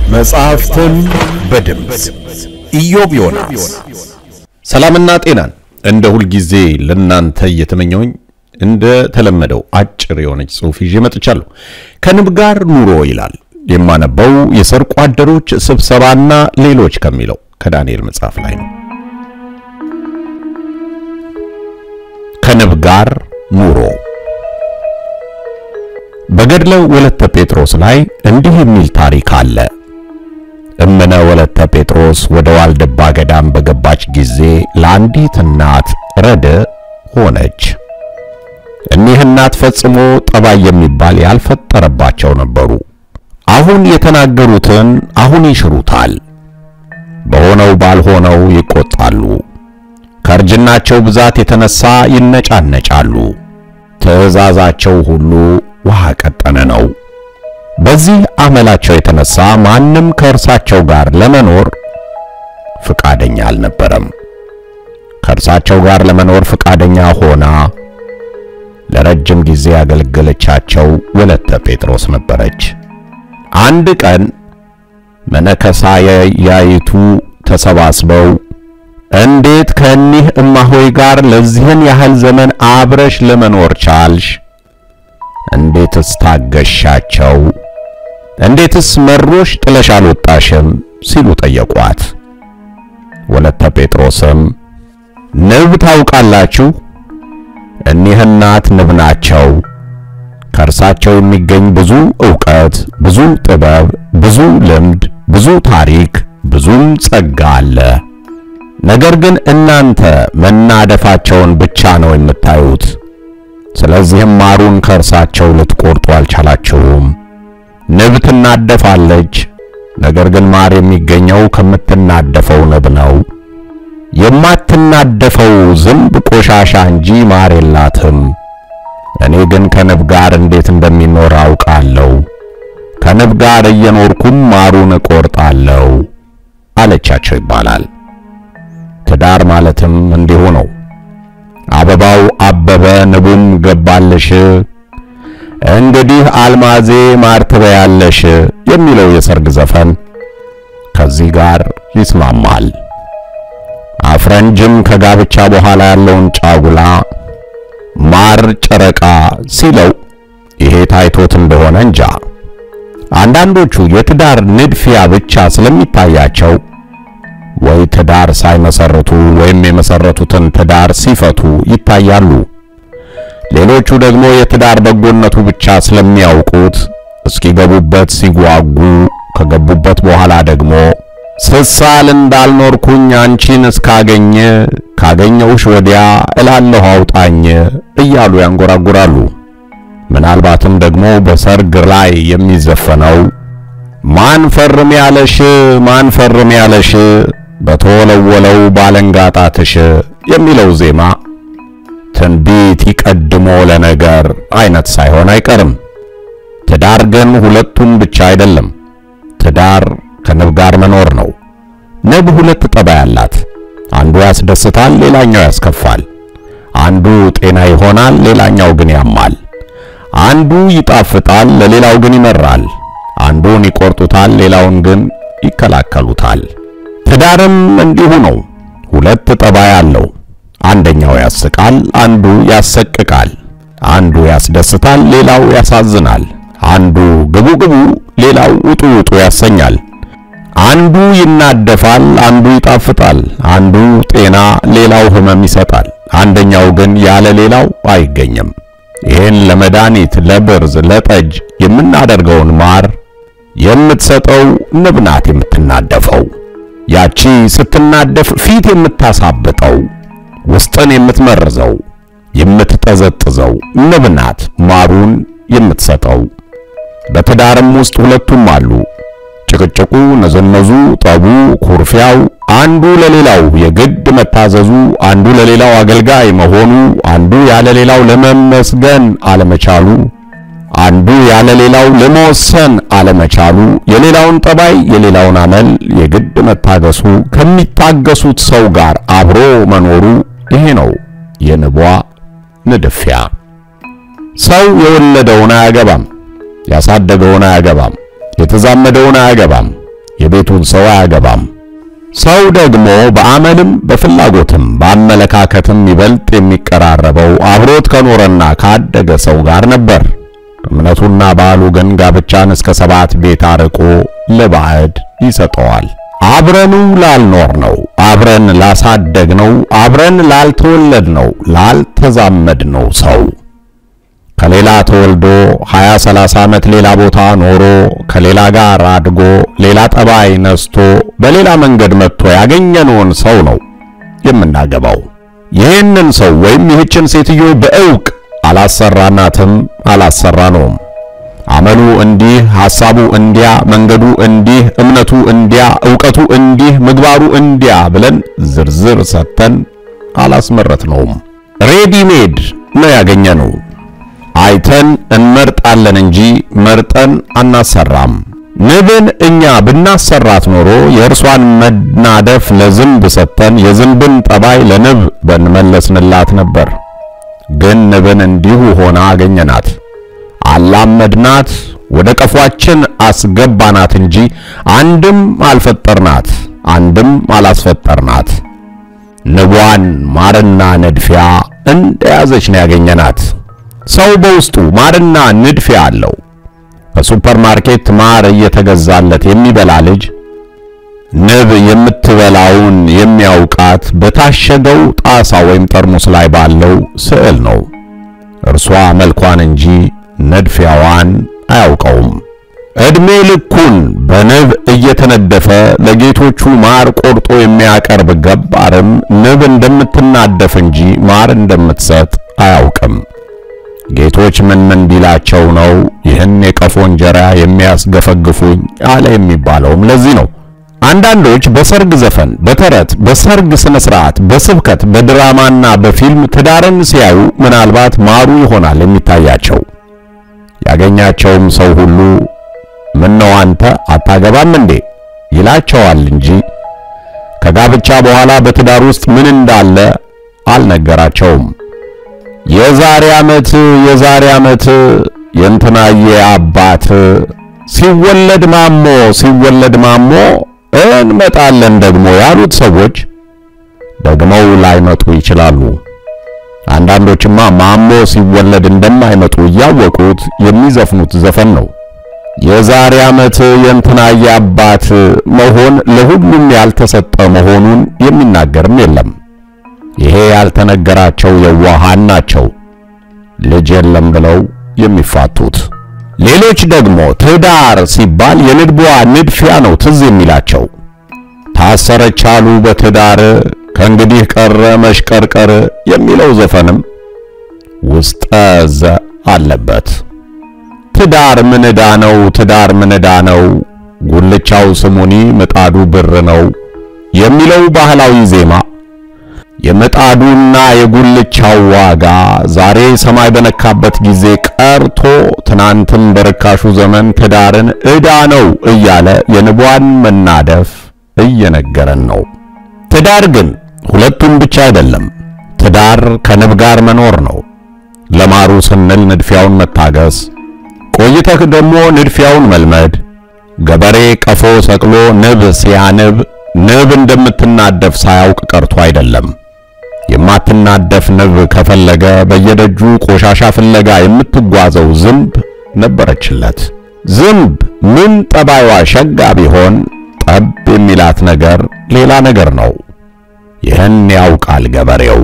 መጽሐፍትን በድምፅ ኢዮብ ዮናስ። ሰላምና ጤናን እንደ ሁልጊዜ ለናንተ እየተመኘውኝ እንደ ተለመደው አጭር የሆነች ጽሑፍ ይዤ መጥቻለሁ። ከንብ ጋር ኑሮ ይላል የማነበው የሰርቆ አደሮች ስብሰባና ሌሎች ከሚለው ከዳንኤል መጽሐፍ ላይ ነው። ከንብ ጋር ኑሮ በገድለ ወለተ ጴጥሮስ ላይ እንዲህ የሚል ታሪክ አለ። እምነ ወለተ ጴጥሮስ ወደ ዋልድባ ገዳም በገባች ጊዜ ለአንዲት እናት ረድ ሆነች። እኒህ እናት ፈጽሞ ጠባይ የሚባል ያልፈጠረባቸው ነበሩ። አሁን የተናገሩትን አሁን ይሽሩታል፣ በሆነው ባልሆነው ይቆጣሉ። ከእርጅናቸው ብዛት የተነሳ ይነጫነጫሉ። ትእዛዛቸው ሁሉ ውሃ ቀጠነ ነው። በዚህ አመላቸው የተነሳ ማንም ከእርሳቸው ጋር ለመኖር ፍቃደኛ አልነበረም። ከእርሳቸው ጋር ለመኖር ፍቃደኛ ሆና ለረጅም ጊዜ ያገለገለቻቸው ወለተ ጴጥሮስ ነበረች። አንድ ቀን መነከሳያይቱ ተሰባስበው እንዴት ከእኒህ እማሆይ ጋር ለዚህን ያህል ዘመን አብረሽ ለመኖር ቻልሽ? እንዴትስ ታገሻቸው? እንዴትስ መሮሽ ጥለሽ አልወጣሽም? ሲሉ ጠየቋት። ወለተ ጴጥሮስም ንብ ታውቃላችሁ? እኒህ እናት ንብ ናቸው። ከእርሳቸው የሚገኝ ብዙ ዕውቀት፣ ብዙ ጥበብ፣ ብዙ ልምድ፣ ብዙ ታሪክ፣ ብዙም ጸጋ አለ። ነገር ግን እናንተ መናደፋቸውን ብቻ ነው የምታዩት። ስለዚህም ማሩን ከእርሳቸው ልትቆርጡ አልቻላችሁም። ንብ ትናደፋለች፣ ነገር ግን ማር የሚገኘው ከምትናደፈው ንብ ነው። የማትናደፈው ዝንብ ቆሻሻ እንጂ ማር የላትም። እኔ ግን ከንብ ጋር እንዴት እንደሚኖር አውቃለሁ። ከንብ ጋር እየኖርኩም ማሩን እቆርጣለሁ አለቻቸው ይባላል። ትዳር ማለትም እንዲሁ ነው። አበባው አበበ ንቡም ገባልሽ፣ እንግዲህ አልማዜ ማር ትበያለሽ የሚለው የሰርግ ዘፈን ከዚህ ጋር ይስማማል። አፍረንጅም ከጋብቻ በኋላ ያለውን ጫጉላ ማር ጨረቃ ሲለው ይሄ ታይቶት እንደሆነ እንጃ። አንዳንዶቹ የትዳር ንድፊያ ብቻ ስለሚታያቸው ወይ ትዳር ሳይመሰርቱ ወይም የመሰረቱትን ትዳር ሲፈቱ ይታያሉ። ሌሎቹ ደግሞ የትዳር በጎነቱ ብቻ ስለሚያውቁት እስኪገቡበት ሲጓጉ፣ ከገቡበት በኋላ ደግሞ ስሳል እንዳልኖርኩኝ አንቺን እስካገኘ ካገኘውሽ ወዲያ እላለሁ አውጣኝ እያሉ ያንጎራጉራሉ። ምናልባትም ደግሞ በሰርግ ላይ የሚዘፈነው ማን ፈርም ያለሽ ማን ፈርም ያለሽ በተወለወለው ባለንጋጣትሽ የሚለው ዜማ ትንቢት ይቀድሞ ለነገር አይነት ሳይሆን አይቀርም። ትዳር ግን ሁለቱም ብቻ አይደለም። ትዳር ከንብ ጋር መኖር ነው። ንብ ሁለት ጠባይ አላት። አንዱ ያስደስታል፣ ሌላኛው ያስከፋል። አንዱ ጤና ይሆናል፣ ሌላኛው ግን ያማል። አንዱ ይጣፍጣል፣ ለሌላው ግን ይመራል። አንዱን ይቆርጡታል፣ ሌላውን ግን ይከላከሉታል። ትዳርም እንዲሁ ነው። ሁለት ጠባይ አለው። አንደኛው ያስቃል፣ አንዱ ያሰቅቃል። አንዱ ያስደስታል፣ ሌላው ያሳዝናል። አንዱ ግቡ ግቡ፣ ሌላው ውጡ ውጡ ያሰኛል። አንዱ ይናደፋል፣ አንዱ ይጣፍጣል። አንዱ ጤና፣ ሌላው ሕመም ይሰጣል። አንደኛው ግን ያለ ሌላው አይገኝም። ይህን ለመድኃኒት፣ ለብርዝ፣ ለጠጅ የምናደርገውን ማር የምትሰጠው ንብ ናት የምትናደፈው። ያቺ ስትናደፍ ፊት የምታሳብጠው ውስጥን የምትመርዘው የምትጠዘጥዘው ንብ ናት ማሩን የምትሰጠው። በትዳርም ውስጥ ሁለቱም አሉ። ጭቅጭቁ፣ ነዘነዙ፣ ጠቡ፣ ኩርፊያው፣ አንዱ ለሌላው የግድ መታዘዙ፣ አንዱ ለሌላው አገልጋይ መሆኑ፣ አንዱ ያለ ሌላው ለመመስገን አለመቻሉ አንዱ ያለ ሌላው ለመወሰን አለመቻሉ፣ የሌላውን ጠባይ የሌላውን አመል የግድ መታገሱ፣ ከሚታገሱት ሰው ጋር አብሮ መኖሩ ይሄ ነው የንቧ ንድፊያ። ሰው የወለደውን አያገባም፣ ያሳደገውን አያገባም፣ የተዛመደውን አያገባም፣ የቤቱን ሰው አያገባም። ሰው ደግሞ በአመልም በፍላጎትም በአመለካከትም ይበልጥ የሚቀራረበው አብሮት ከኖረና ካደገ ሰው ጋር ነበር። እምነቱና ባህሉ ግን ጋብቻን እስከ ሰባት ቤት አርቆ ለባዕድ ይሰጠዋል። አብረኑ ላልኖር ነው፣ አብረን ላሳደግ ነው፣ አብረን ላልተወለድ ነው፣ ላልተዛመድ ነው ሰው ከሌላ ተወልዶ 20 30 ዓመት ሌላ ቦታ ኖሮ ከሌላ ጋር አድጎ ሌላ ጠባይ ነስቶ በሌላ መንገድ መጥቶ ያገኘነውን ሰው ነው የምናገባው። ይህንን ሰው ወይም ይህችን ሴትዮ በእውቅ አላሰራናትም፣ አላሰራነውም። አመሉ እንዲህ፣ ሐሳቡ እንዲያ፣ መንገዱ እንዲህ፣ እምነቱ እንዲያ፣ ዕውቀቱ እንዲህ፣ ምግባሩ እንዲያ ብለን ዝርዝር ሰጥተን አላስመረትነውም። ሬዲሜድ ነው ያገኘነው። አይተን እንመርጣለን እንጂ መርጠን አናሰራም። ንብን እኛ ብናሰራት ኖሮ የእርሷን መናደፍ ለዝንብ ሰጥተን የዝንብን ጠባይ ለንብ በንመለስንላት ነበር። ግን ንብን እንዲሁ ሆና አገኘናት፣ አላመድናት፣ ወደ ቀፏችን አስገባናት እንጂ አንድም አልፈጠርናት፣ አንድም አላስፈጠርናት። ንቧን ማርና ንድፊያ እንደያዘች ነው ያገኘናት። ሰው በውስጡ ማርና ንድፊያ አለው። ከሱፐርማርኬት ማር እየተገዛለት የሚበላ ልጅ ንብ የምትበላውን የሚያውቃት በታሸገው ጣሳ ወይም ጠርሙስ ላይ ባለው ስዕል ነው። እርሷ መልኳን እንጂ ነድፊያዋን አያውቀውም። ዕድሜ ልኩን በንብ እየተነደፈ ለጌቶቹ ማር ቆርጦ የሚያቀርብ ገባርም ንብ እንደምትናደፍ እንጂ ማር እንደምትሰጥ አያውቅም። ጌቶች ምን ምን ቢላቸው ነው ይህን የቀፎ እንጀራ የሚያስገፈግፉኝ አለ የሚባለውም ለዚህ ነው። አንዳንዶች በሰርግ ዘፈን፣ በተረት፣ በሰርግ ስነ ስርዓት፣ በስብከት፣ በድራማና በፊልም ትዳርን ሲያዩ ምናልባት ማሩ ይሆናል የሚታያቸው። ያገኛቸውም ሰው ሁሉ ምን ነው አንተ አታገባም እንዴ ይላቸዋል እንጂ ከጋብቻ በኋላ በትዳር ውስጥ ምን እንዳለ አልነገራቸውም። የዛሬ ዓመት የዛሬ ዓመት የእንትናዬ አባት ሲወለድ ማሞ ሲወለድ ማሞ እንመጣለን ደግሞ ያሉት ሰዎች ደግመው ላይመጡ ይችላሉ። አንዳንዶችማ ማሞ ሲወለድ እንደማይመጡ እያወቁት የሚዘፍኑት ዘፈን ነው። የዛሬ ዓመት የእንትናዬ አባት መሆን ለሁሉም ያልተሰጠ መሆኑን የሚናገርም የለም። ይሄ ያልተነገራቸው የዋሃን ናቸው ልጅ የለም ብለው የሚፋቱት። ሌሎች ደግሞ ትዳር ሲባል የንድቧ ንድፊያ ነው ትዝ የሚላቸው። ታሰረች አሉ በትዳር ከእንግዲህ ቀረ መሽቀርቀር የሚለው ዘፈንም ውስጠ ዘ አለበት። ትዳር ምን ዕዳ ነው? ትዳር ምን ዕዳ ነው? ጉልቻው ስሙኒ ምጣዱ ብር ነው የሚለው ባህላዊ ዜማ የምጣዱና የጉልቻው ዋጋ ዛሬ ሰማይ በነካበት ጊዜ ቀርቶ ትናንትም በርካሹ ዘመን ትዳርን ዕዳ ነው እያለ የንቧን መናደፍ እየነገረን ነው። ትዳር ግን ሁለቱም ብቻ አይደለም። ትዳር ከንብ ጋር መኖር ነው። ለማሩ ስንል ንድፊያውን መታገስ፣ ቆይተህ ደግሞ ንድፊያውን መልመድ። ገበሬ ቀፎ ሰቅሎ ንብ ሲያንብ ንብ እንደምትናደፍ ሳያውቅ ቀርቶ አይደለም። የማትናደፍ ንብ ከፈለገ በየደጁ ቆሻሻ ፍለጋ የምትጓዘው ዝንብ ነበረችለት። ዝንብ ምን ጠባይዋ ሸጋ ቢሆን ጠብ የሚላት ነገር ሌላ ነገር ነው። ይህን ያውቃል ገበሬው።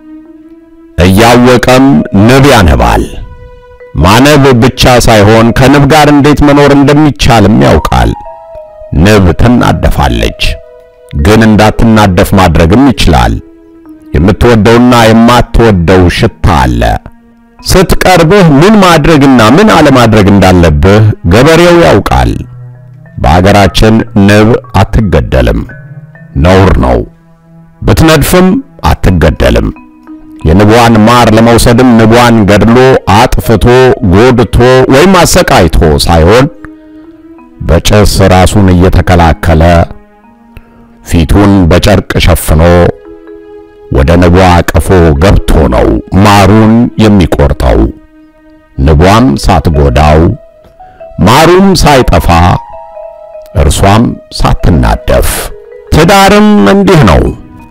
እያወቀም ንብ ያነባል። ማነብ ብቻ ሳይሆን ከንብ ጋር እንዴት መኖር እንደሚቻልም ያውቃል። ንብ ትናደፋለች፣ ግን እንዳትናደፍ ማድረግም ይችላል። የምትወደውና የማትወደው ሽታ አለ። ስትቀርብህ ምን ማድረግና ምን አለማድረግ እንዳለብህ ገበሬው ያውቃል። በአገራችን ንብ አትገደልም፣ ነውር ነው። ብትነድፍም አትገደልም። የንቧን ማር ለመውሰድም ንቧን ገድሎ አጥፍቶ ጎድቶ ወይም አሰቃይቶ ሳይሆን በጭስ ራሱን እየተከላከለ ፊቱን በጨርቅ ሸፍኖ ወደ ንቧ ቀፎ ገብቶ ነው ማሩን የሚቆርጠው። ንቧም ሳትጎዳው ማሩም ሳይጠፋ እርሷም ሳትናደፍ። ትዳርም እንዲህ ነው።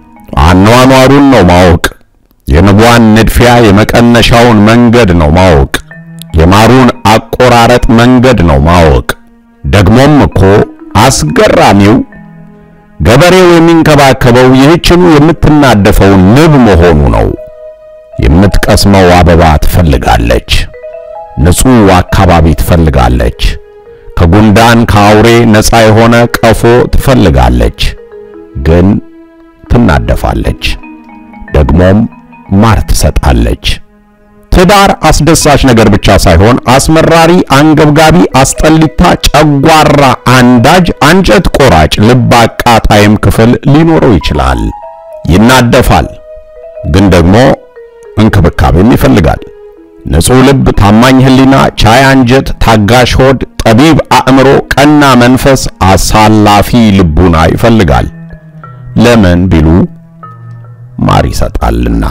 አኗኗሩን ነው ማወቅ። የንቧን ንድፊያ የመቀነሻውን መንገድ ነው ማወቅ። የማሩን አቆራረጥ መንገድ ነው ማወቅ። ደግሞም እኮ አስገራሚው ገበሬው የሚንከባከበው ይህችኑ የምትናደፈውን ንብ መሆኑ ነው። የምትቀስመው አበባ ትፈልጋለች። ንጹሕ አካባቢ ትፈልጋለች። ከጉንዳን ከአውሬ ነፃ የሆነ ቀፎ ትፈልጋለች። ግን ትናደፋለች፣ ደግሞም ማር ትሰጣለች። ትዳር አስደሳች ነገር ብቻ ሳይሆን አስመራሪ፣ አንገብጋቢ፣ አስጠሊታ፣ ጨጓራ አንዳጅ፣ አንጀት ቆራጭ፣ ልብ አቃጣይም ክፍል ሊኖረው ይችላል። ይናደፋል፣ ግን ደግሞ እንክብካቤም ይፈልጋል። ንጹሕ ልብ፣ ታማኝ ሕሊና፣ ቻይ አንጀት፣ ታጋሽ ሆድ፣ ጠቢብ አእምሮ፣ ቀና መንፈስ፣ አሳላፊ ልቡና ይፈልጋል። ለምን ቢሉ ማር ይሰጣልና።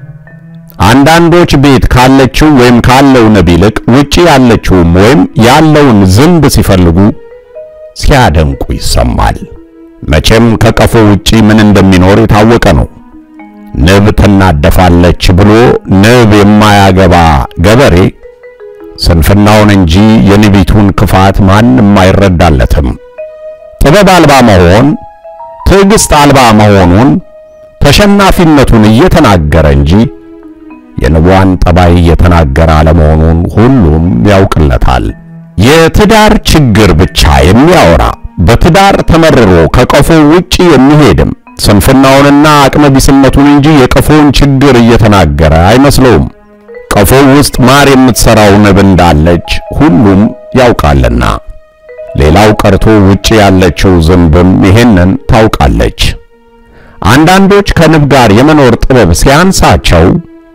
አንዳንዶች ቤት ካለችው ወይም ካለው ንብ ይልቅ ውጪ ያለችውም ወይም ያለውን ዝንብ ሲፈልጉ ሲያደንቁ ይሰማል። መቼም ከቀፎ ውጪ ምን እንደሚኖር የታወቀ ነው። ንብ ትናደፋለች ብሎ ንብ የማያገባ ገበሬ ስንፍናውን እንጂ የንቢቱን ክፋት ማንም አይረዳለትም። ጥበብ አልባ መሆን ትዕግስት አልባ መሆኑን ተሸናፊነቱን እየተናገረ እንጂ የንቧን ጠባይ እየተናገረ አለመሆኑን ሁሉም ያውቅለታል። የትዳር ችግር ብቻ የሚያወራ በትዳር ተመርሮ ከቀፎ ውጪ የሚሄድም ስንፍናውንና አቅመቢስነቱን እንጂ የቀፎውን ችግር እየተናገረ አይመስለውም። ቀፎው ውስጥ ማር የምትሰራው ንብ እንዳለች ሁሉም ያውቃልና። ሌላው ቀርቶ ውጪ ያለችው ዝንብም ይሄንን ታውቃለች። አንዳንዶች ከንብ ጋር የመኖር ጥበብ ሲያንሳቸው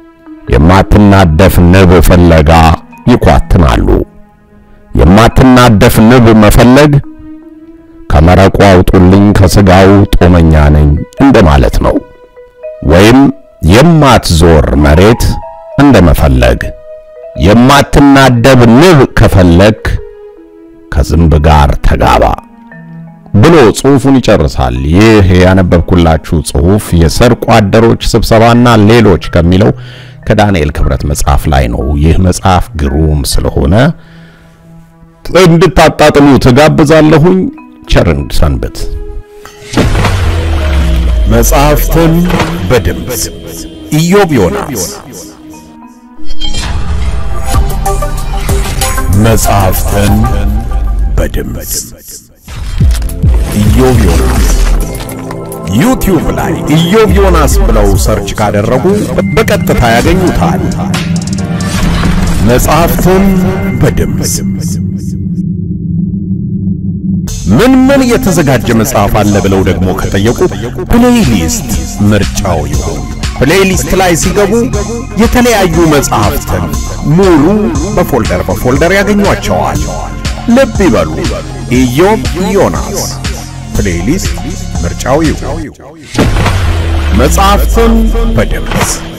የማትናደፍ ንብ ፍለጋ ይኳትናሉ። የማትናደፍ ንብ መፈለግ ከመረቁ አውጡልኝ ከስጋው ጦመኛ ነኝ እንደማለት ነው። ወይም የማትዞር መሬት እንደመፈለግ። የማትናደብ ንብ ከፈለግ ከዝንብ ጋር ተጋባ ብሎ ጽሑፉን ይጨርሳል። ይህ ያነበብኩላችሁ ጽሑፍ የሰርቆ አደሮች ስብሰባና ሌሎች ከሚለው ከዳንኤል ክብረት መጽሐፍ ላይ ነው። ይህ መጽሐፍ ግሩም ስለሆነ እንድታጣጥሉ ትጋብዛለሁኝ። ቸርን ሰንብት። መጽሐፍትን በድምፅ ኢዮብ ዮናስ መጽሐፍትን በድምፅ ኢዮብ ዮናስ ዩቲዩብ ላይ ኢዮብ ዮናስ ብለው ሰርች ካደረጉ በቀጥታ ያገኙታል። መጽሐፍትን በድምፅ ምን ምን የተዘጋጀ መጽሐፍ አለ ብለው ደግሞ ከጠየቁ ፕሌይሊስት ምርጫው ይሁን። ፕሌይሊስት ላይ ሲገቡ የተለያዩ መጽሐፍትን ሙሉ በፎልደር በፎልደር ያገኟቸዋል። ልብ ይበሉ፣ ኢዮብ ዮናስ ፕሌይሊስት ምርጫው ይሁን። መጽሐፍትን በድምፅ